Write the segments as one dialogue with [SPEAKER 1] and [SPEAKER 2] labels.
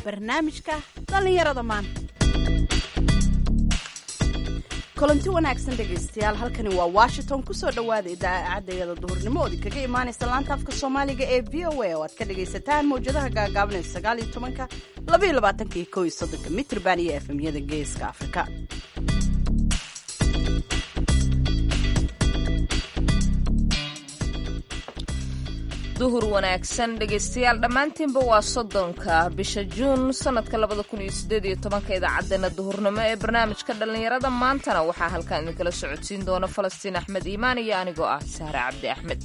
[SPEAKER 1] barnaamijka dhallinyarada maanta kulanti wanaagsan dhegaystayaal halkani waa washington kusoo dhowaada idaacadayada duhurnimo ood kaga imaanaysa laanta afka soomaaliga ee v o a oo aad ka dhagaysataan mawjadaha gaagaabanee sagaal iyo tobanka laba iyo labaatanka iyo kow iyo soddonka mitrban iyo efemyada geeska afrika
[SPEAKER 2] duhur wanaagsan dhegaystayaal dhammaantiinba waa soddonka bisha juun sanadka labada kun iyo sideed iyo tobanka idaacadeena duhurnimo ee barnaamijka dhallinyarada maantana waxaa halkan idinkala socodsiin doona falastiin axmed iimaan iyo anigoo ah sahre cabdi axmed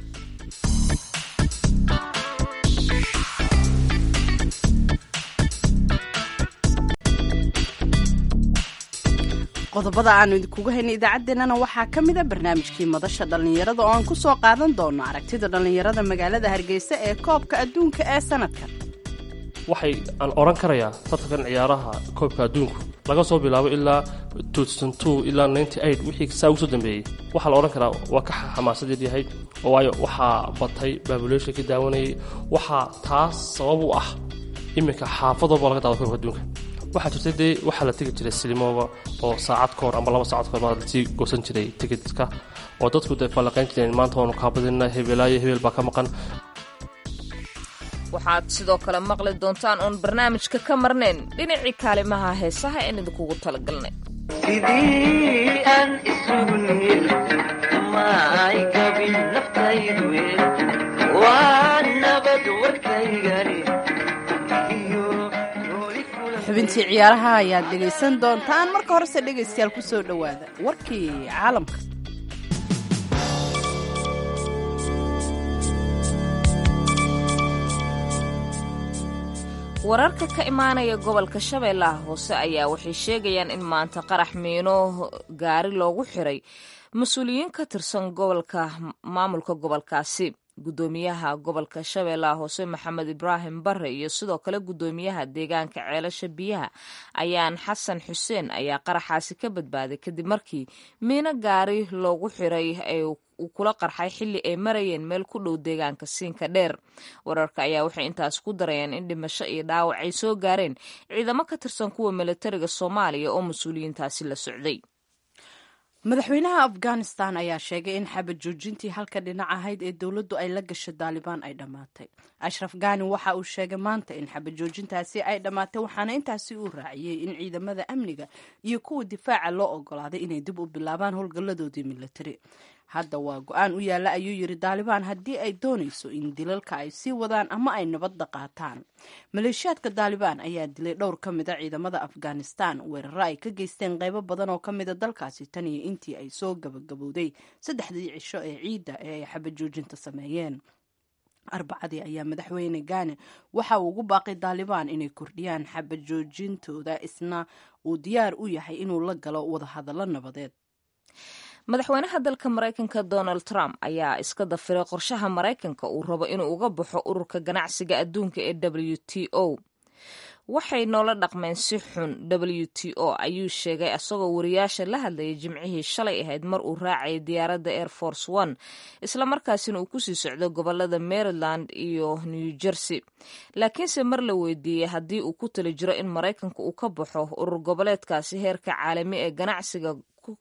[SPEAKER 1] qodobada aanu idinkugu haynay idaacaddeenana waxaa ka mida barnaamijkii madasha dhallinyarada oo aan ku soo qaadan doono aragtida dhallinyarada magaalada hargeysa ee koobka adduunka ee sanadkan
[SPEAKER 3] waxay aan odhan karayaa tartankan ciyaaraha koobka adduunku laga soo bilaabo ilaa ilaa wixii saa ugu soo dambeeyey waxaa la odhan karaa waa ka xamaasadeed yahay waayo waxaa batay baabuleesha ka daawanayay waxaa taas sabab u ah iminka xaafadooba laga daado koobka adduunka waxaa jirtay dee waxaa la tegi jiray silimooba oo saacad ka hor amba laba saacad kahor baa lasii goosan jiray tikitka oo dadku dee falanqayn jireen maanta waanu kaabadina hebelaayo hebel baa ka maqan
[SPEAKER 2] waxaad sidoo kale maqli doontaan oon barnaamijka ka marnayn dhinacii kaalimaha heesaha een idinkugu talagalnay
[SPEAKER 4] sidii aan isugu niil maay gabin naftaydu waa nabad warkaygani
[SPEAKER 1] xubintii ciyaaraha ayaad dhegaysan doontaan marka horese dhegaystayaal ku soo dhowaada warkii caalamka
[SPEAKER 2] wararka ka imaanaya gobolka shabeellaha hoose ayaa waxay sheegayaan in maanta qarax miino gaari loogu xiray mas-uuliyiin ka tirsan gobolka maamulka gobolkaasi gudoomiyaha gobolka shabeellaha hoose maxamed ibraahim bare iyo sidoo kale gudoomiyaha deegaanka ceelasha biyaha ayaan xasan xuseen ayaa qaraxaasi ka badbaaday kadib markii miino gaari loogu xiray ee uu kula qarxay xilli ay marayeen meel ku dhow deegaanka siinka dheer wararka ayaa waxay intaas ku darayeen in dhimasho iyo dhaawac ay soo gaareen ciidamo ka tirsan kuwa militariga soomaaliya oo mas-uuliyiintaasi la socday
[SPEAKER 1] madaxweynaha afghanistan ayaa sheegay in xabad joojintii halka dhinac ahayd ee dowladdu ay la gashay daalibaan ay dhammaatay ashraf gani waxa uu sheegay maanta in xabad joojintaasi ay dhammaatay waxaana intaasi uu raaciyey in ciidamada amniga iyo kuwa difaaca loo ogolaaday inay dib u bilaabaan howlgalladoodii militari hadda waa go-aan u yaalla ayuu yidhi daalibaan haddii ay doonayso in dilalka ay sii wadaan ama ay nabadda qaataan maleeshiyaadka daalibaan ayaa dilay dhowr ka mid a ciidamada afghanistan weeraro ay ka geysteen qaybo badan oo ka mida dalkaasi tan iyo intii ay soo gabagabowday saddexdii cisho ee ciidda ee ay xabad joojinta sameeyeen arbacadii ayaa madaxweyne gane waxa uu ugu baaqay daalibaan inay kordhiyaan xabad joojintooda isna uu diyaar u yahay inuu la galo wadahadallo nabadeed
[SPEAKER 2] madaxweynaha dalka maraykanka donald trump ayaa iska dafiray qorshaha maraykanka uu rabo inuu uga baxo ururka ganacsiga adduunka ee w t o waxay noola dhaqmeen si xun w t o ayuu sheegay isagoo wariyaasha la hadlayay jimcihii shalay ahayd mar uu raacayay diyaaradda air force one islamarkaasina uu kusii socdo gobolada maryland iyo new jersey laakiinse mar la weydiiyey haddii uu ku tali jiro in maraykanka uu ka baxo urur goboleedkaasi heerka caalami ee ganacsiga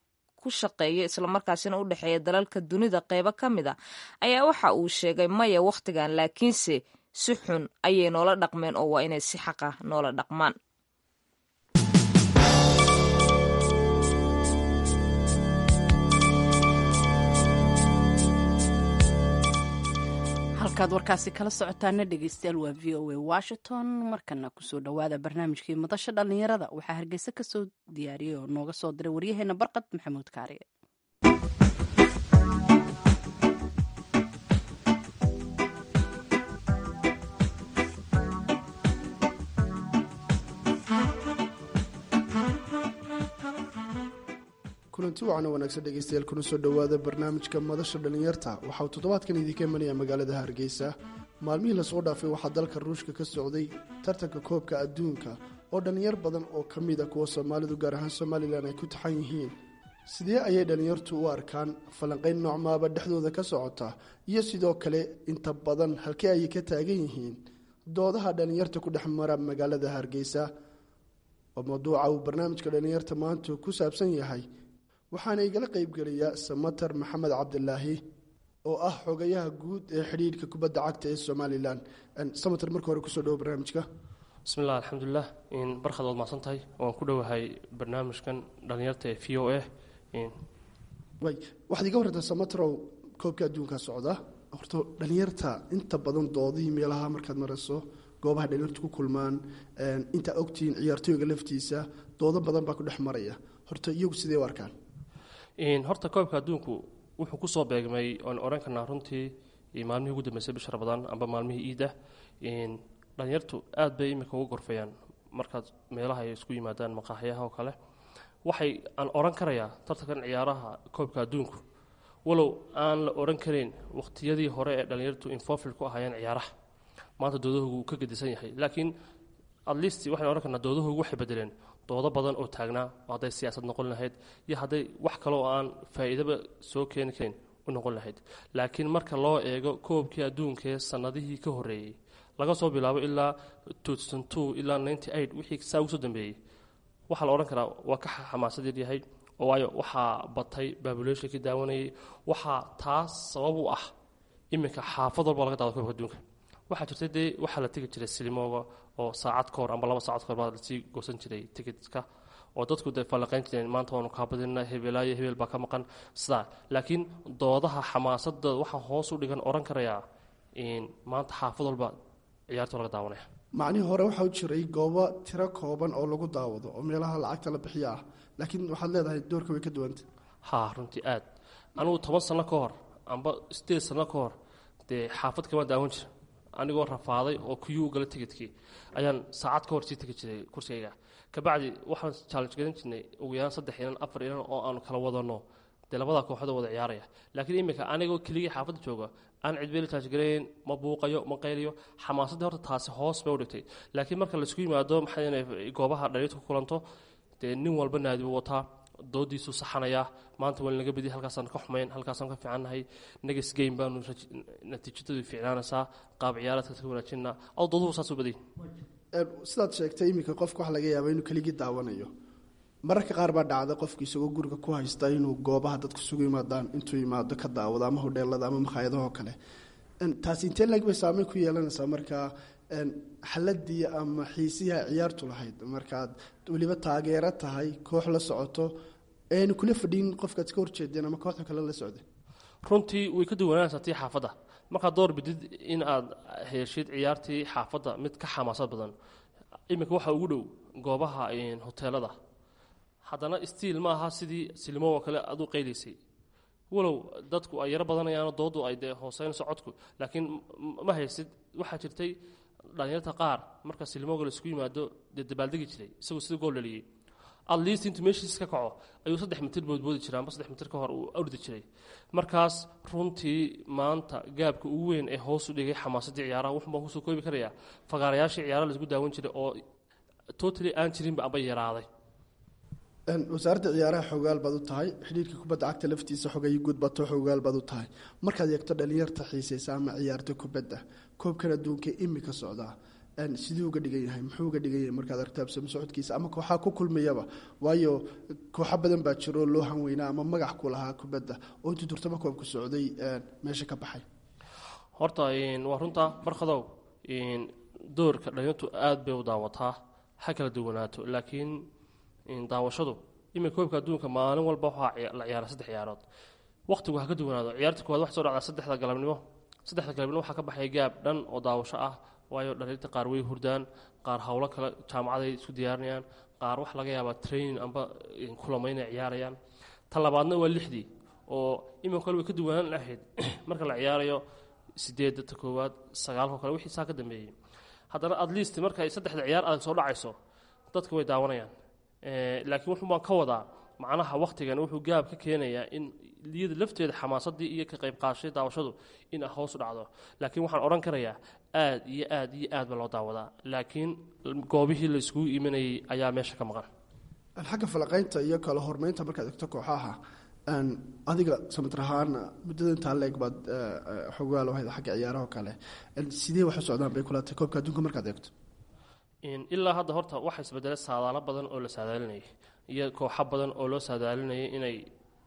[SPEAKER 2] shaqeeya islamarkaasina u dhexeeya dalalka dunida qeybo ka mid a ayaa waxa uu sheegay maya wakhtigan laakiinse si xun ayay noola dhaqmeen oo waa inay si xaqa noola dhaqmaan
[SPEAKER 1] halkaad warkaasi kala socotaana dhegeystayaal waa v o a washington markana kusoo dhowaada barnaamijkii madasha dhallinyarada waxaa hargeysa kasoo diyaariyey oo nooga soo diray waryaheena barqad maxamuud kaariye
[SPEAKER 5] kulanti wacan wanaagsan dhegeystayaal kuna soo dhowaada barnaamijka madasha dhallinyarta waxa uu toddobaadkan idinka imanaya magaalada hargeysa maalmihii lasoo dhaafay waxaa dalka ruushka ka socday tartanka koobka adduunka oo dhallinyar badan oo ka mid a kuwa soomaalidu gaar ahaan somalilan ay ku taxan yihiin sidee ayay dhallinyartu u arkaan falanqayn noocmaaba dhexdooda ka socota iyo sidoo kale inta badan halkee ayay ka taagan yihiin doodaha dhalinyarta ku dhex mara magaalada hargeysa oo mawduuca uu barnaamijka dhalinyarta maanta ku saabsan yahay waxaana igala qeybgelaya samater maxamed cabdilaahi oo ah xogayaha guud ee xidhiidhka kubadda cagta ee somalilan samater marka hore kusoo dhawo barnaamijka
[SPEAKER 3] bismillaah alxamdulilah barkaad waad mahadsan tahay waan ku dhowahay barnaamijkan dhalinyarta ee v o a
[SPEAKER 5] way waxaad iga warrantaa samaterow koobka adduunka socda horta dhalinyarta inta badan doodihii meelaha markaad marayso goobaha dhalinyartu ku kulmaan intaa ogtihiin ciyaartooyga laftiisa doodo badan baa ku dhex maraya horta iyagu sidee u arkaan
[SPEAKER 3] horta koobka adduunku wuxuu kusoo beegmay oan oran karnaa runtii maalmihii ugu dambeysay bisha rabadaan amba maalmihii iida dhalinyartu aad bay imika uga gorfayaan markaad meelaha ay isku yimaadaan maqaaxyaha oo kale waxay aan oran karayaa tartankan ciyaaraha koobka adduunku walow aan la oran karayn waqtiyadii hore ee dhalinyartu infofil ku ahaayeen ciyaaraha maanta doodahogu uu ka gedisan yahay laakiin at least waxaan ohan karnaa doodahogu waxay bedeleen doodo badan oo taagnaa oo hadday siyaasad noqon lahayd iyo hadday wax kale oo aan faa'iidaba soo keeni karin u noqon lahayd laakiin marka loo eego koobkii adduunkaee sannadihii ka horreeyey laga soo bilaabo ilaa ilaa wixii saa ugu soo dambeeyey waxaa la odhan karaa waa ka xamaasadeed yahay oo waayo waxaa batay baabuleshinkii daawanayay waxaa taas sabab u ah iminka xaafad walba laga daado koobka adduunka waxaa jirta dee waxaa la tegi jiray silimooga oo saacad ka hor amba laba saacad ka hor baa lasii goosan jiray tikitka oo dadku dee fallaqayn jireen maanta waanu kaabadina hebelaayo hebel baa ka maqan sidaa laakiin doodaha xamaasadda waxaa hoos u dhigan oran karayaa maanta xaafad walba ciyaarta laga daawanaya
[SPEAKER 5] macnihii hore waxaa u jiray goobo tiro kooban oo lagu daawado oo meelaha lacagta la bixiyo ah laakiin waxaad leedahay doorka way ka duwanta
[SPEAKER 3] haa runtii aad anugu toban sanno ka hor amba sideed sanno ka hor dee xaafad kama daawan jira anigoo rafaaday oo kuyuu gala tigidkii ayaan saacad ka hor sii tegi jiray kursigayga kabacdi waxaan challenge gadan jirnay ugu yaraan saddex inan afar inan oo aanu kala wadano dee labadaa kooxood wada ciyaaraya laakiin iminka anigoo keligii xaafadda jooga aan cidbeeli taajgarayn ma buuqayo ma qayliyo xamaasaddii horta taasi hoos bay u dhigtay laakiin marka laisku yimaado maxay goobaha dhaliirta ku kulanto dee nin walba naadi buu wataa doodiisuu saxanayaa maanta waa laga bediya halkaasaan ka xumayn halkaasaan ka fiicannahay negas game baanu natiijadadu fiicnaanaysaa qaab ciyaareedka ka wanaajinaa adoo dooduhu saas u baday
[SPEAKER 5] sidaad sheegtay iminka qofka waxa laga yaaba inuu keligii daawanayo mararka qaar baa dhacda qofka isagoo guriga ku haysta inuu goobaha dadku sugu yimaadaan intuu yimaado ka daawado ama hodheelada ama makhaayadahoo kale taasi intee lag bay saameyn ku yeelanaysaa markaa xaladii ama xiisihii ay ciyaartu lahayd markaad weliba taageero tahay koox la socoto eanu kula fadhiin qofkaad iska horjeedeen ama kooxda kale la socday
[SPEAKER 3] runtii way ka duwanaanaysaa tii xaafadda markaad door bidid in aad heshid ciyaartii xaafadda mid ka xamaasad badan iminka waxaa ugu dhow goobaha hoteelada haddana stiil ma aha sidii silimo oo kale aad u qaylaysay walow dadku ay yaro badanayaano doodu ay dee hooseynayso codku laakiin ma haysid waxaa jirtay dhalinyarta qaar marka silimoga laisku yimaado dee dabaaldegi jiray isagoo sida gool dhaliyey at least intuu meeshiis ka kaco ayuu saddex mitir boodboodi jiray amba saddex mitir ka hor uu ordi jiray markaas runtii maanta gaabka ugu weyn ee hoos u dhigay xamaasaddii ciyaaraha wuxun baan kusoo koobi karayaa fagaarayaashii ciyaaraha laisku daawan jiray oo totally aan jirinba amba yaraaday
[SPEAKER 5] wasaaradda ciyaaraha xogaal baad u tahay xidhiirka kubadda cagta laftiisa xogayo gudbato xogaal baad u tahay markaad eegto dhalinyarta xiisaysa ama ciyaarta kubadda koobkan adduunka imika socdaa siduu uga dhigan yahay muxuu uga dhigan yahay markaad aragto absamo socodkiisa ama kooxaa ku kulmayaba waayo kooxo badan baa jiro loo hanweynaa ama magac ku lahaa kubadda oo intuu durtaba koobku socday meesha ka baxay
[SPEAKER 3] horta waa runtaa barkadow doorka dhalinyartu aad bay u daawataa ha kala duwanaato laakiin daawashadu iminka koobka adduunka maalin walba waxaa la ciyaara saddex ciyaarood waqtigu ha ka duwanaado ciyaarta koowaad waxay soo dhacdaa saddexda galabnimo saddexda galabnimo waxaa ka baxaya gaab dhan oo daawasho ah waayo dhalinyarta qaar way hurdaan qaar howlo kale jaamacaday isku diyaarinayaan qaar wax laga yaabaa training amba kulamo inay ciyaarayaan ta labaadna waa lixdii oo iminka kale way ka duwanaan lahayd marka la ciyaarayo sideedda ta koowaad sagaalko kale wixii saa ka dambeeyey haddana at least markay saddexda ciyaar adag soo dhacayso dadka way daawanayaan laakiin wuxuu baan ka wadaa macnaha wakhtigan wuxuu gaab ka keenayaa in iyada lafteeda xamaasadii iyo ka qayb qaadashay daawashadu in hoos u dhacdo laakiin waxaan odhan karayaa aad iyo aad iyo aad ba loo daawadaa laakiin goobihii la iskugu imanayay ayaa meesha ka maqan
[SPEAKER 5] xagga falaqaynta iyo kala hormeynta markaad egto kooxaha adiga samatir ahaan muddada intaa leeg baad xogaal ahayd xagga ciyaaraho kale sidee wax u socdaan bay kula tahay koobka adduunka markaad eegto
[SPEAKER 3] ilaa hadda horta waxaa isbedelay saadaalo badan oo la saadaalinayay iyo kooxo badan oo loo saadaalinayay inay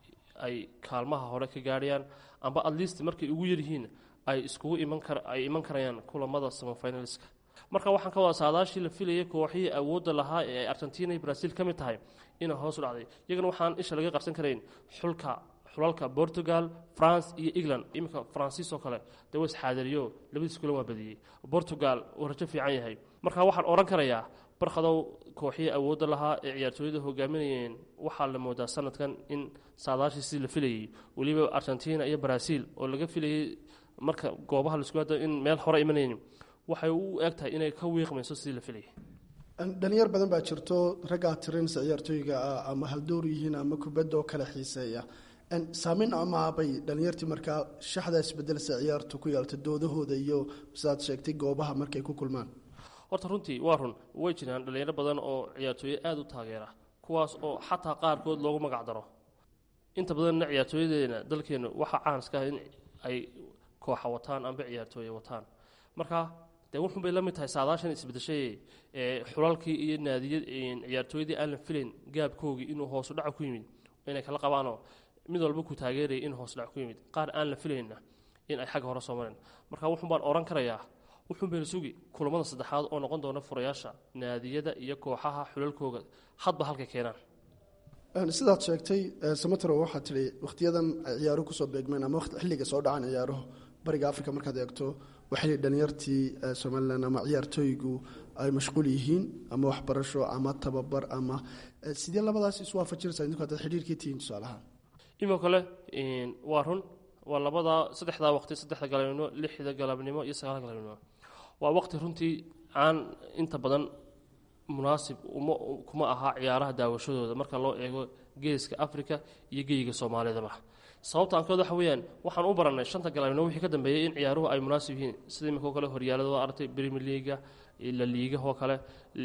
[SPEAKER 3] ay kaalmaha hore ka gaadhayaan amba atleast markay ugu yaryihiin ay iskugu iman kar ay iman karayaan kulamada samafinalska marka waxaan ka wada saadaashii la filayay kooxihii awoodda lahaa ee ay argentina iyo brazil ka mid tahay inay hoos u dhacday iyagana waxaan isha laga qabsan karayn xulka xulalka portugal france iyo england iminka faransiis oo kale dee was xaadiriyo labadiis kulan waa badiyey portugal uu rajo fiican yahay marka waxaan odhan karayaa barkhadow kooxihii awoodda lahaa ee ciyaartooyada hogaaminayeen waxaa la moodaa sanadkan in saadaashii sidii la filayey weliba argentina iyo brazil oo laga filayey marka goobaha laisku hada in meel hore imanayn waxay u eg tahay inay ka wiiqmayso sidii la filayay
[SPEAKER 5] dhalinyar badan baa jirto raggaa tirinsa ciyaartooyga ah ama haldoor yihiin ama kubadda oo kale xiiseeya saameyn amaabay dhalinyartii markaa shaxdaa isbedelsa ciyaartu ku yeelta doodahooda iyo sidaad sheegtay goobaha markay ku kulmaan
[SPEAKER 3] horta runtii waa run way jiraan dhalinyaro badan oo ciyaartooye aada u taageera kuwaas oo xataa qaarkood loogu magac daro inta badanna ciyaartooyadeena dalkeenu waxaa caanska ah in ay kooxa wataan amba ciyaartooye wataan marka dee wuxun bay la mid tahay saadaashan isbedeshay ee xulalkii iyo naadiya ciyaartooyadii aan la filayn gaabkoogii inuu hoosu dhaca ku yimid inay kala qabaanoo mid walba ku taageeraya in hoos dhac ku yimid qaar aan la filayna in ay xagga hore soo mareen marka wuxun baan odhan karayaa wuxuun bayna sugi kulamada saddexaad oo noqon doona furayaasha naadiyada iyo kooxaha xulalkooga hadba halkay keenaan
[SPEAKER 5] sidaad sheegtay samatro waxaad tidhi wakhtiyadan ciyaaruhu kusoo beegmeen ama xilliga soo dhacan ciyaaruhu bariga africa markaad eegto waxay dhalinyartii somalilan ama ciyaartooygu ay mashquul yihiin ama waxbarasho ama tababar ama sidee labadaas isu waafajinaysaa idinku haddaad xidhiirkii tihiin tusaalahaan
[SPEAKER 3] imoo kale waa run waa labadaa saddexdaa waqti saddexda galabnimo lixda galabnimo iyo sagaalda galabnimo waa waqti runtii aan inta badan munaasib uma kuma aha ciyaaraha daawashadooda marka loo eego geeska africa iyo geyiga soomaalidaba sababta aankood waxa weeyaan waxaan u barannay shanta galabnimo wixii ka dambeeyey in ciyaaruhu ay munaasib yihiin sida imika oo kale horyaalada waa aragtay brimier leaga la liiga oo kale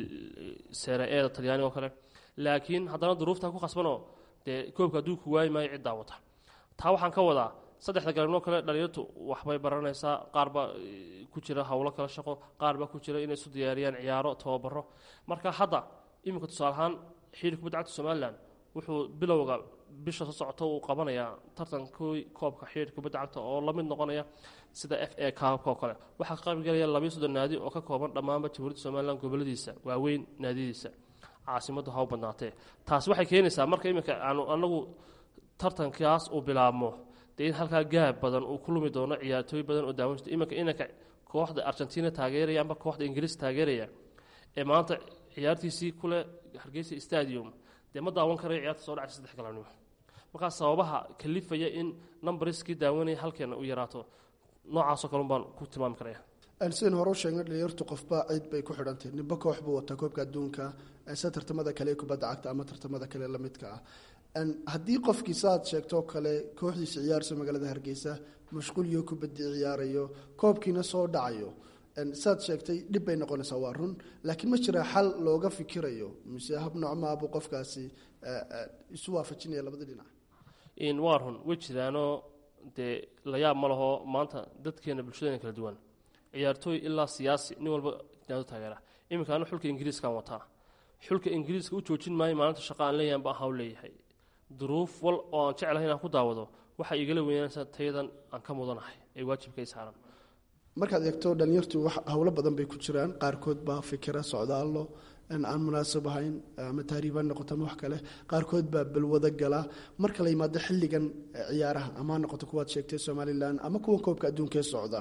[SPEAKER 3] sere eeda talyaaniga oo kale laakiin haddana duruuftaa ku khasbanoo dee koobka adduunku waayi maayo cid daawata taa waxaan ka wadaa saddexda galabnimo kale dhalinyartu waxbay baranaysaa qaar baa ku jira howlo kala shaqo qaar baa ku jira inay isu diyaariyaan ciyaaro tababaro marka hadda iminka tusaale ahaan xiiri kubadda cagta somalilan wuxuu bilowga bisha soo socota uu qabanayaa tartankii koobka xiiri kubadda cagta oo la mid noqonaya sida f a kaabka oo kale waxaa ka qaybgalaya labayo soddon naadi oo ka kooban dhammaanba jamhuuriyadda somalilan goboladiisa waaweyn naadiyadiisa caasimaddu ha u badnaatee taasi waxay keenaysaa marka iminka aanu anagu tartankaas uu bilaabmo dee in halkaa gaab badan uu ku lumi doono ciyaartooy badan oo daawan jirta iminka inanka kooxda argentina taageeraya amba kooxda ingiriis taageeraya ee maanta ciyaartiisii kule hargeysa stadium dee ma daawan karayo ciyaarta soo dhacay saddex galabnimo markaa sababaha kalifaya in numbariskii daawanaya halkeena u yaraato noocaasoo kale baan ku tilmaami karaya
[SPEAKER 5] sidan hore u sheegnay dhalinyartu qofba cid bay ku xidhantahy nimba koox buu wataa koobka adduunka sida tartamada kale ee kubadda cagta ama tartamada kale lamidka ah haddii qofkii saaad sheegtoo kale kooxdiisa ciyaarayso magaalada hargeysa mashquuliyo kubadii ciyaarayo koobkiina soo dhacayo saad sheegtay dhib bay noqonaysaa waa run laakiin ma jira xal looga fikirayo mise hab noocmaabuu qofkaasi isu waafajinaya labada dhinac
[SPEAKER 3] waa run way jiraanoo dee la yaab ma laho maanta dadkeena bulshadeena kala duwan ciyaartooy ilaa siyaasi nin walba naado taageera iminka anu xulka ingiriiskaan wataa xulka ingiriiska u joojin maayo maalinta shaqa aan leeyahan ba ahaa u leeyahay duruuf wal oo aan jeclahay inaan ku daawado waxay igala weynaanaysaa tayadan aan ka mudanahay ee waajibkay saaran
[SPEAKER 5] markaad eegto dhalinyartu howlo badan bay ku jiraan qaarkood baa fikira socdaallo aan munaasab ahayn ama taariib ha noqoto ama wax kale qaarkood baa balwado gala marka la yimaado xilligan ciyaaraha ama ha noqoto kuwaad sheegtay somalilan ama kuwa koobka adduunkee socda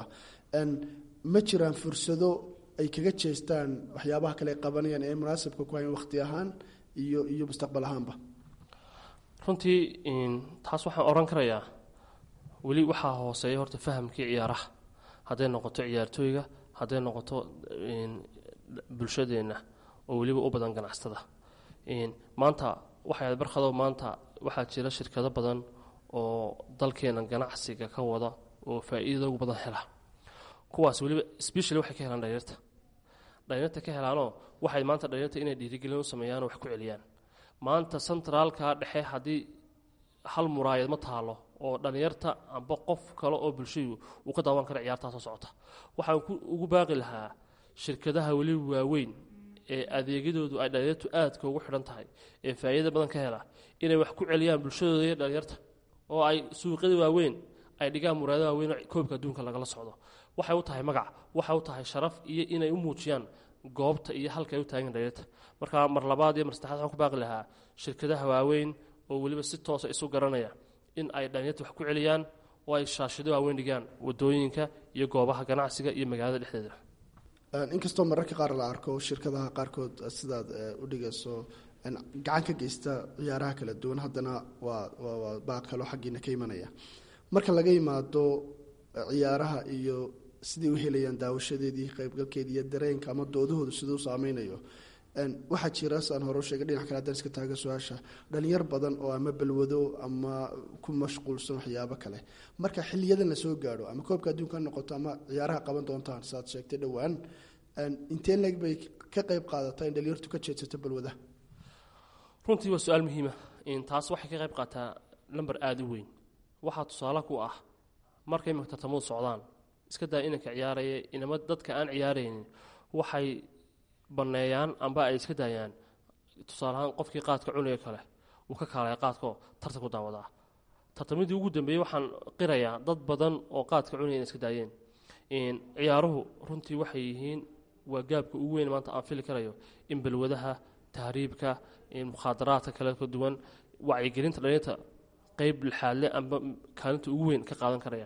[SPEAKER 5] ma jiraan fursado ay kaga jeestaan waxyaabaha kale ay qabanayaan ee munaasabka ku hayan waqti ahaan iyo iyo mustaqbal ahaanba
[SPEAKER 3] runtii taas waxaan odhan karayaa weli waxaa hooseeya horta fahamkii ciyaaraha hadday noqoto ciyaartooyga hadday noqoto bulshadeenna oo weliba u badan ganacsatada maanta waxay barkado maanta waxaa jira shirkado badan oo dalkeena ganacsiga ka wada oo faa-iidada ugu badan hela kuwaas weliba specially waxay ka helaan dhalinyarta dhalinyarta ka helaanoo waxay maanta dhalinyarta inay dhiirigelin u sameeyaan oo wax ku celiyaan maanta centraalka dhexe haddii hal muraayad ma taalo oo dhallinyarta amba qof kale oo bulshadu uu ka daawan kara ciyaartaa soo socota waxaan ku- ugu baaqi lahaa shirkadaha weli waaweyn ee adeegyadoodu ay dhallinyartu aadka ugu xidhan tahay ee faa'iida badan ka hela inay wax ku celiyaan bulshadooda iyo dhallinyarta oo ay suuqyada waaweyn ay dhigaan muraayada waaweyn oo koobka adduunka lagala socdo waxay u tahay magac waxay u tahay sharaf iyo inay u muujiyaan goobta iyo halka ay u taagan dhallinyarta marka mar labaad iyo mar saddexaad waxaan ku baaqi lahaa shirkadaha waaweyn oo weliba si toosa isu garanaya in ay dhallinyarta wax ku celiyaan oo ay shaashido waaweyn dhigaan wadooyinka iyo goobaha ganacsiga iyo magaalada dhexdeeda
[SPEAKER 5] Een, inkastoo mararka qaar la arko shirkadaha qaarkood eh, sidaad eh, u dhigayso een, gacan ka geysta ciyaaraha kala duwan haddana waa waa waa baaq kaloo xaggiina ka imanaya marka laga yimaado eh, ciyaaraha iyo sidai u helayaan daawashadeedii qaybgalkeedii iyo dareenka ama doodahoodu siduu saameynayo Een, waxaa jira saan hore u sheegay dhinac kale haddaan iska taaga su-aasha dhalinyar badan oo ama balwado ama ku mashquulsan waxyaabo kale marka xiliyadan la soo gaadho ama koobka adduunka ha noqoto ama ciyaaraha qaban doontaan sidaad sheegtay dhowaan een, intee leeg bay ka qayb qaadataa in dhalinyartu ka jeedsato balwadaha
[SPEAKER 3] runtii waa su-aal muhiima taas waxay ka qayb qaataa lamber aada u weyn waxaa tusaale ku ah markay imika tartamadu socdaan iska daa inanka ciyaaraya inama dadka aan ciyaaraynin waxay banneeyaan amba ay iska daayaan tusaale ahaan qofkii qaadka cunaya kale uu ka kaalaya qaadkaoo tartan ku daawadaa tartamadii ugu dambeeyey waxaan qirayaa dad badan oo qaadka cunaya inay iska daayeen ciyaaruhu runtii waxay yihiin waa gaabka ugu weyn maanta aan fili karayo in balwadaha tahriibka mukhaadaraadka kale ka duwan wacyigelinta dhalinyarta qeyb lixaadle amba kaalinta ugu weyn ka qaadan karaya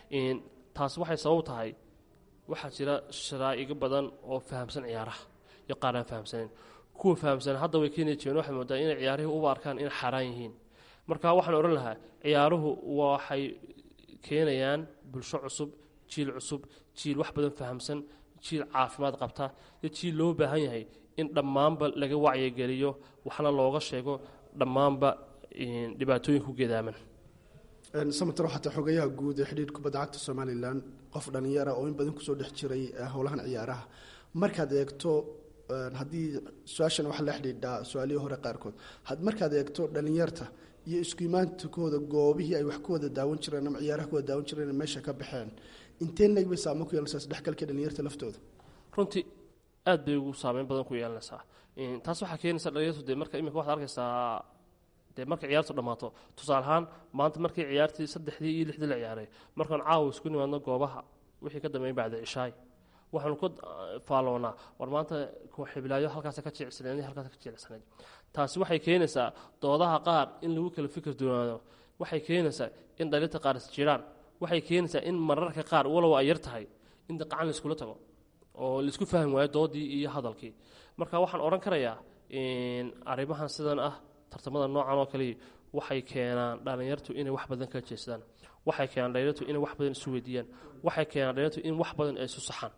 [SPEAKER 3] taas waxay sabab tahay waxaa jira sharaa'igo badan oo fahamsan ciyaaraha iyo qaar aan fahamsaneyn kuwa fahamsan hadda way keeni jireen waxay moodaa inay ciyaarihii uba arkaan inay xaaraan yihiin marka waxaan odhan lahaa ciyaaruhu waxay keenayaan bulsho cusub jiil cusub jiil wax badan fahamsan jiil caafimaad qabta iyo jiil loo baahan yahay in dhammaanba laga wacyigeliyo waxna looga sheego dhammaanba dhibaatooyinka ku geedaaman
[SPEAKER 5] samater xataa xogayaha guud ee xidhiir kubadda cagta somalilan qof dhallinyara oo in badan kusoo dhex jiray howlahan ciyaaraha markaad eegto haddii su-aashan waxa la xidhiidhaa su-aalihii hore qaarkood markaad eegto dhallinyarta iyo isku imaantakooda goobihii ay wax ku wada daawan jireen ama ciyaaraha ku wada daawan jireen meesha ka baxeen inteen leeg bay saamo ku yeelanaysaa isdhexgalka dhallinyarta laftooda
[SPEAKER 3] runtii aad bay ugu saameyn badan ku yeelanaysaa taas waxaa keenaysa dhalinyartu dee marka imika waxaad arkaysaa dee markay ciyaartu dhammaato tusaale ahaan maanta markii ciyaartii saddexdii iyo lixdii la ciyaaray markaan caawa isku nimaadno goobaha wixii ka dambeeyay bacda cishaay waxaanu ku faaloonaa war maanta kuxibilaayo halkaas ka jilicsanayd halkaas ka jilicsanayd taasi waxay keenaysaa doodaha qaar in lagu kala fikir doonaado waxay keenaysaa in dhalinta qaar isjiraan waxay keenaysaa in mararka qaar walow ay yar tahay in qacan laiskula tago oo laisku fahmi waayo doodii iyo hadalkii marka waxaan odhan karayaa arrimahan sidan ah tartamada noocan oo kaliya waxay keenaan dhallinyartu inay wax badan kala jeestaan waxay keenaan dhallinyartu inay wax badan isu weydiiyaan waxay keenaan dhallinyartu in wax badan ay isu saxaan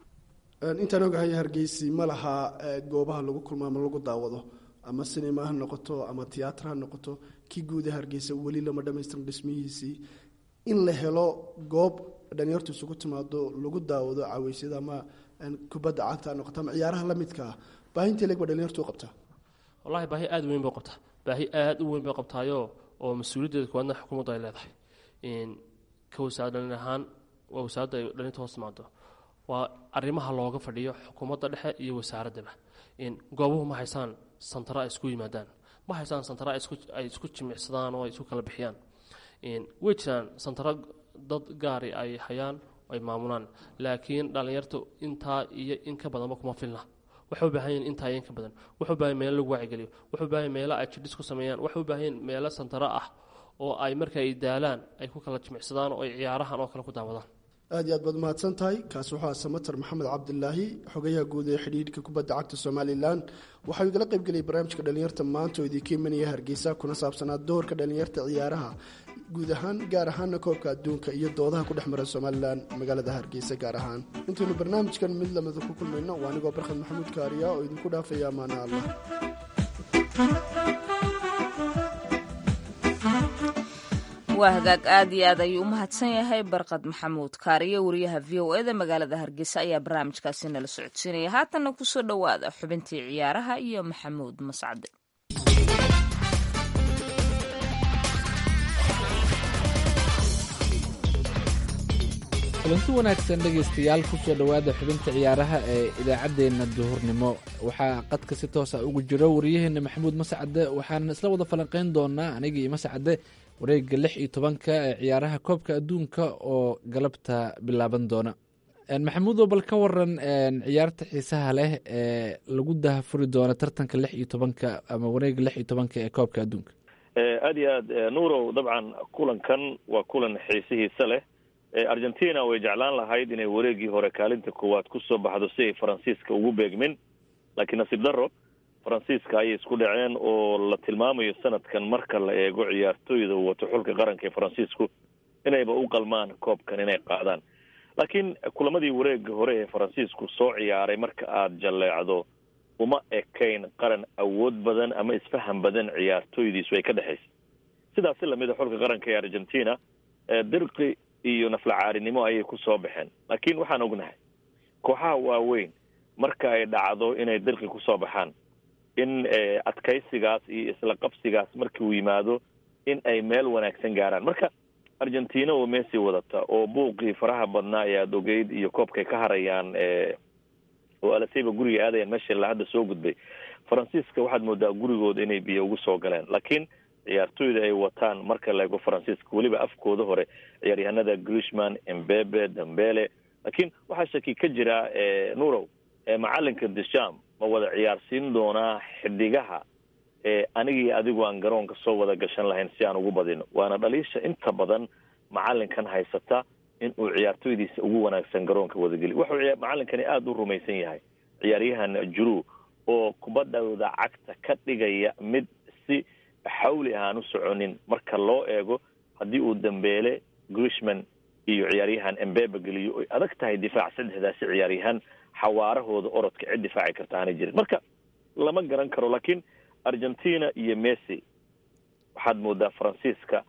[SPEAKER 5] intaan ogahay hargeysi ma laha goobaha lagu kulmo ama lagu daawado ama sinima ha noqoto ama tiyaatar ha noqoto kii guuda hargeysa weli lama dhamaystirin dhismihiisii in la helo goob dhalinyartu isugu timaado lagu daawado caweysyada ama kubadda cagta ha noqoto ama ciyaaraha la midka ah baahintii leeg ba dhalinyartu u qabtaa
[SPEAKER 3] wallahi baahi aada u weyn bay qabtaa baahi aada u weyn bay qabtaayo oo mas-uuliyaddeeda kuwaadna xukuumaddu ay leedahay ka wasaarad dhalin ahaan waa wasaaradda ay dhalinta hoos timaado waa arrimaha looga fadhiyo xukuumadda dhexe iyo wasaaraddaba goobuhu ma haysaan santara ay isku yimaadaan ma haysaan santara ay isku jimicsadaan oo ay isku kala bixiyaan way jiraan santara dad gaari ay hayaan ay maamulaan laakiin dhallinyartu intaa iyo in ka badanba kuma filna waxay u baahan yihin intaa iyo in ka badan waxay u baahan meelo lagu waacigeliyo waxay u baahan meelo ay jidhis ku sameeyaan waxay u baahan yihin meelo santaro ah oo ay marka ay daalaan ay ku kala jimicsadaan oo ay ciyaarahan oo kale ku daawadaan
[SPEAKER 5] aad iyo aad baad mahadsan tahay kaasi wuxuu aha samater maxamed cabdilaahi xogayaha guud ee xidhiidhka kubadda cagta somalilan waxau igala qaybgeliyay barnaamijka dhalinyarta maanta oo idinka imanaya hargeysa kuna saabsanaa doorka dhalinyarta ciyaaraha guud ahaan gaar ahaana koobka adduunka iyo doodaha ku dhex mara somalilan magaalada hargeysa gaar ahaan intaynu barnaamijkan mid lamida ku kulmayno waa anigoo barkhad maxamuud kaariya oo idinku dhaafaya amaana allah
[SPEAKER 2] waa hagaag aad iyo aad ayuu u mahadsan yahay barqad maxamuud kaariyo wariyaha v o eda magaalada hargeysa ayaa barnaamijkaasi nala socodsiinaya haatanna kusoo dhowaada xubintii ciyaaraha iyo maxamuud mascade
[SPEAKER 6] kulanti wanaagsan dhegaystayaal kusoo dhowaada xubinta ciyaaraha ee idaacaddeenna duhurnimo waxaa qadka si toosa ugu jiro wariyaheenna maxamuud mascade waxaan isla wada falanqeyn doonaa anigii mascade wareega lix iyo tobanka ee ciyaaraha koobka adduunka oo galabta bilaaban doona maxamuudo bal ka waran ciyaarta xiisaha leh ee lagu dahafuri doono tartanka lix iyo tobanka ama wareega lix iyo tobanka ee koobka adduunka
[SPEAKER 7] aada iyo aad nuurow dabcan kulankan waa kulan xiisihiisa leh argentina way jeclaan lahayd inay wareegii hore kaalinta koowaad kusoo baxdo si ay faransiiska ugu beegmin laakiin nasiib daro faransiiska ayay isku dhaceen oo la tilmaamayo sanadkan marka la eego ciyaartooyda wato xulka qaranka ee faransiisku inayba u qalmaan koobkan inay qaadaan laakiin kulamadii wareega hore ee faransiisku soo ciyaaray marka aada jalleecdo uma ekayn qaran awood badan ama isfaham badan ciyaartooydiisu ay ka dhexaysa sidaasi lamida xulka qaranka ee argentina dirqi iyo naflacaarinimo ayay ku soo baxeen laakiin waxaan ognahay kooxaha waaweyn marka ay dhacdo inay dirqi kusoo baxaan in adkaysigaas iyo isla qabsigaas markii uu yimaado in ay meel wanaagsan gaaraan marka argentina oo messi wadata oo buuqii faraha badnaa ee aada ogeyd iyo koobkay ka harayaan oo alaseyba guriga aadayaan meesha la hadda soo gudbay faransiiska waxaad moodaa gurigooda inay biyo ugu soo galeen laakiin ciyaartooyda ay wataan marka la eego faransiiska weliba afkooda hore ciyaaryahanada grishman embebe dambele laakiin waxaa shaki ka jira nurow macalinka desham ma wada ciyaarsiin doonaa xidigaha anigii adigu aan garoonka soo wada gashan lahayn si aan ugu badino waana dhaliisha inta badan macalinkan haysata in uu ciyaartooydiisa ugu wanaagsan garoonka wadageli wuxuu macalinkani aada u rumaysan yahay ciyaaryahan juru oo kubadooda cagta ka dhigaya mid si xawli aan u soconin marka loo eego haddii uu dambeele grishman iyo ciyaaryahan embebe geliyo oy adag tahay difaac saddexdaasi ciyaaryahan xawaarahooda orodka cid difaaci karta aanay jirin marka lama garan karo laakiin argentina iyo messi waxaad moodaa faransiiska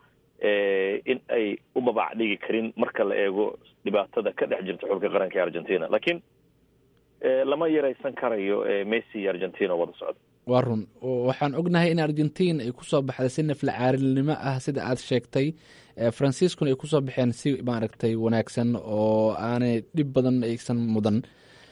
[SPEAKER 7] in ay u babac dhigi karin marka la eego dhibaatada ka dhex jirta xulka qaranka ee argentina laakiin lama yaraysan karayo messi iyo argentina wada socda
[SPEAKER 6] waa run waxaan ognahay in argentin ay kusoo baxday si naflacaarinimo ah sida aad sheegtay faransiiskuna ay kusoo baxeen si maaragtay wanaagsan oo aanay dhib badan aysan mudan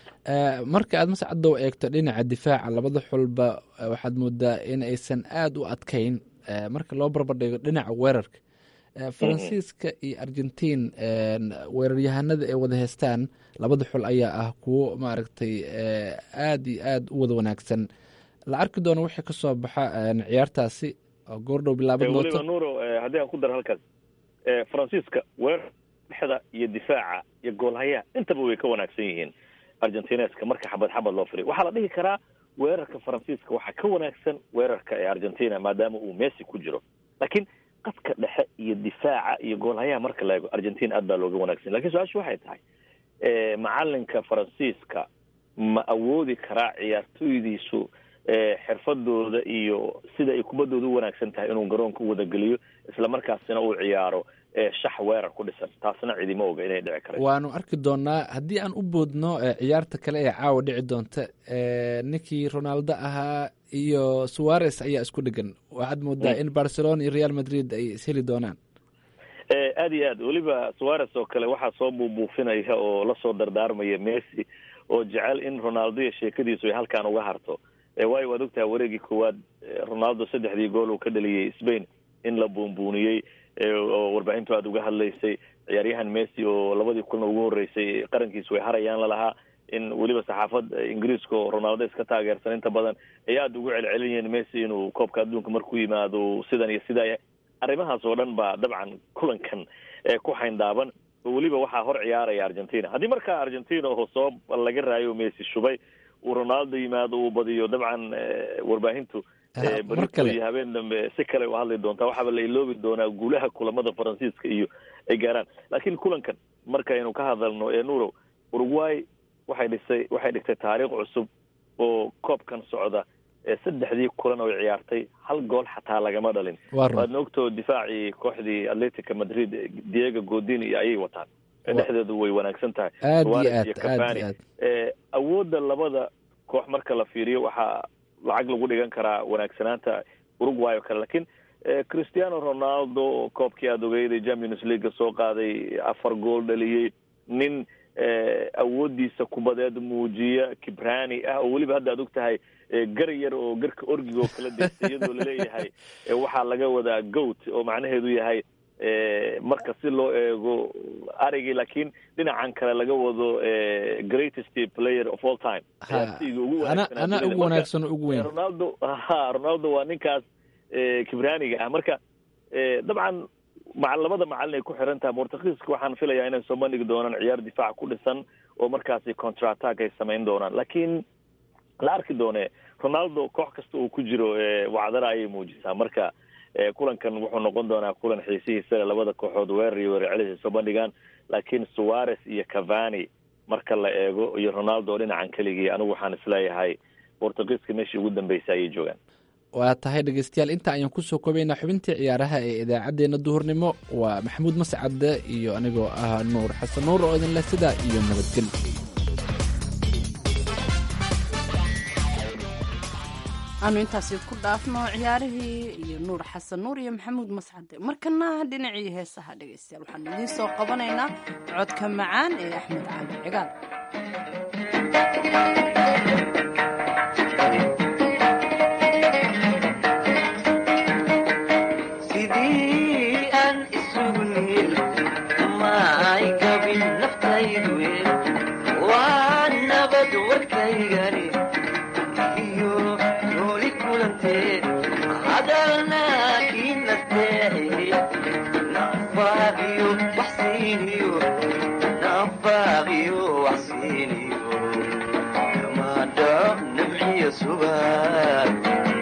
[SPEAKER 6] marka aad mascadow eegto dhinaca difaaca labada xulba waxaad moodaa in aysan aada u adkayn marka loo barbardhigo dhinaca weerarka faransiiska iyo argentin weeraryahanada ay wada heystaan labada xul ayaa ah kuwo maaragtay aada iyo aada u wada wanaagsan la arki doono wixii ka soo baxa ciyaartaasi oo goordhow bilaaban doonto
[SPEAKER 7] weliba nuuro haddii aan ku daro halkaas faransiiska weerar dhexda iyo difaaca iyo goolhayaha intaba way ka wanaagsan yihiin argentineska marka xabad xabad loo firiyo waxaa la dhihi karaa weerarka faransiiska waxaa ka wanaagsan weerarka ee argentina maadaama uu messi ku jiro laakiin qadka dhexe iyo difaaca iyo goolhayaha marka la eego argentina aad baa looga wanaagsan lakin su-aashu waxay tahay macalinka faransiiska ma awoodi karaa ciyaartooydiisu xirfadooda iyo sida ay kubaddooda u wanaagsan tahay inuu garoonka u wadageliyo isla markaasina uu ciyaaro shax weerar ku dhisan taasna cidima oga inay dhici karayso
[SPEAKER 6] waanu arki doonaa haddii aan u boodno ciyaarta kale ee caawa dhici doonta ninkii ronaldo ahaa iyo suares ayaa isku dhegan waxaad moodaa in barcelona iyo real madrid ay isheli doonaan
[SPEAKER 7] aada iyo aad weliba suares oo kale waxaa soo buubuufinaya oo lasoo dardaarmaya messi oo jecel in ronaldo iyo sheekadiisu ay halkaan uga harto waayo waad ogtaha wareegii koowaad ronaldo saddexdii gool uu ka dhaliyey spain in la buunbuuniyey oo warbaahintu aada uga hadlaysay ciyaaryahan messi oo labadii kulna ugu horreysay qarankiisu way harayaan lalahaa in weliba saxaafad ingiriiska oo ronaldo iska taageersan inta badan ay aada ugu celcelinayeen messi inuu koobka adduunka markuu yimaado sidan iyo sidaa arrimahaas oo dhan baa dabcan kulankan ku xayndaaban oo weliba waxaa hor ciyaaraya argentina haddii markaa argentina oo soo laga raayo messi shubay uu ronaldo yimaado uu badiyo dabcan warbaahintu berito iyo habeen dambe si kale u hadli doontaa waxaaba la iloobi doonaa guulaha kulamada faransiiska iyo ay gaaraan laakiin kulankan markaynu ka hadalno ee nurow uruguay waxay dhisay waxay dhigtay taariikh cusub oo koobkan socda saddexdii kulan oo ciyaartay hal gool xataa lagama dhalin waadna ogtoo difaacii kooxdii atletica madrid diego godini ayay wataan dhexdeedu way wanaagsan tahay suarez iyo cafani awoodda labada koox marka la fiiriyo waxaa lacag lagu dhigan karaa wanaagsanaanta uruguay oo kale lakiin cristiano ronaldo koobkii aada ogeyday champions leaguea soo qaaday afar gool dhaliyey nin awoodiisa kubadeed muujiya kibrani ah oo weliba hadda ad og tahay gar yar oo garka orgiga oo kala deysta iyadoo laleeyahay waxaa laga wadaa goat oo macnaheedu yahay marka si loo eego arigii laakiin dhinacan kale laga wado greatest player of all time
[SPEAKER 6] ana ugu wanaagsan ugu weyn
[SPEAKER 7] ronaldo ha ronaldo waa ninkaas kibraniga ah marka dabcan ma labada macalin ay ku xiran tahay bortugiiska waxaan filayaa inay soo bandhigi doonaan ciyaar difaac ku dhisan oo markaasi contrattack ay samayn doonaan laakiin la arki doone ronaldo koox kasta uu ku jiro wacdara ayay muujisaa marka kulankan wuxuu noqon doonaa kulan xiisihiisa le labada kooxood weerar iyo weerar celis ay soo bandhigaan laakiin suarez iyo cavani marka la eego iyo ronaldo dhinacan keligii anigu waxaan isleeyahay bortugiiska meeshii ugu dambeysay ayay joogaan
[SPEAKER 6] waa tahay dhegeystayaal inta ayaan kusoo koobaynaa xubintii ciyaaraha ee idaacaddeenna duhurnimo waa maxamuud mascadde iyo anigoo ah nuur xasan nuur oo idinleh sidaa iyo nabadgel
[SPEAKER 1] aanu intaasi ku dhaafno ciyaarihii iyo nuur xasan nuur iyo maxamuud mascade markana dhinacii heesaha dhegeystayaal waxaanu idiin soo qabanaynaa codka macaan ee axmed cali cigaal
[SPEAKER 4] sidii aan isugu niil ma ay gabin naftaydu waa nabad warkaygani iyo nooli kulanteed hadalna kii nasteexiye nafaaqiyo waxsiiniyo nafaaqiyo waxsiiniyo kamaadho nimciyo subaad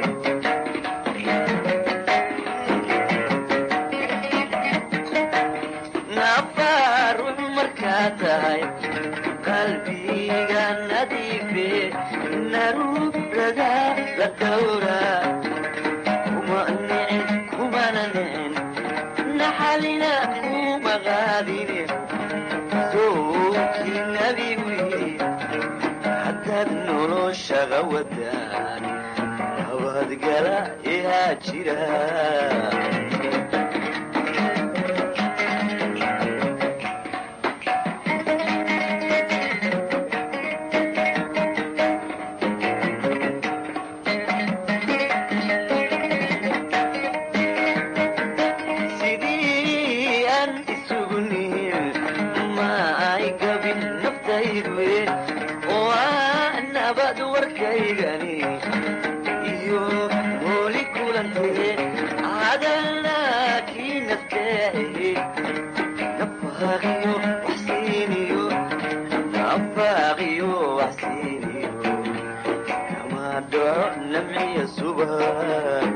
[SPEAKER 4] nafaarux markaa tahay qalbiga nadiife naruurada la dhowra kuma nicin kumana nicin naxalina kuma qaadine sowkii nabigu yidhi haddaad noloshaga wadaan nabadgala ihaa jira sidii aan isugu nihin ma ay gabin naftaydu waa nabad warkaygani iyo nooli kulantee hadalna kii nasteexiye nafaaqiyo waxsiiniyo nafaaqiyo waxsiiniyo kama dhaco namciya subaa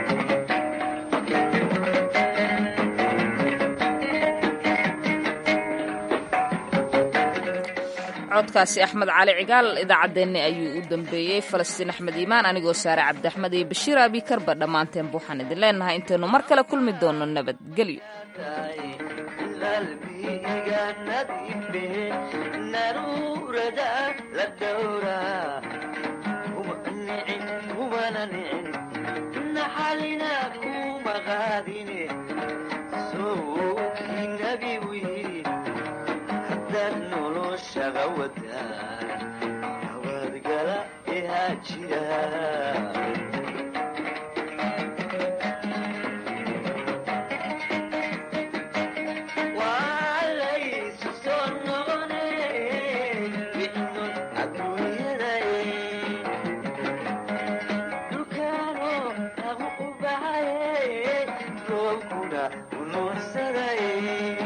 [SPEAKER 2] codkaasi axmed cali cigaal idaacaddeenni ayuu u dambeeyey falastiin axmed iimaan anigoo saare cabdiaxmed iyo bashiir abikarba dhammaanteenba waxaan idin leenahay intaynu mar kale kulmi doono nabadgelyo
[SPEAKER 4] qalbiga nadiife naruurada la dhowra kuma nicin kumana nicin naxalina kuma qaadine sowkii nabigu yidhi haddaad noloshaga wadaan nabadgala ihaa jira walaysu soo noqone wixnun adduunyaday dhulkaano lagu u baxaye roobkuna u nuursaday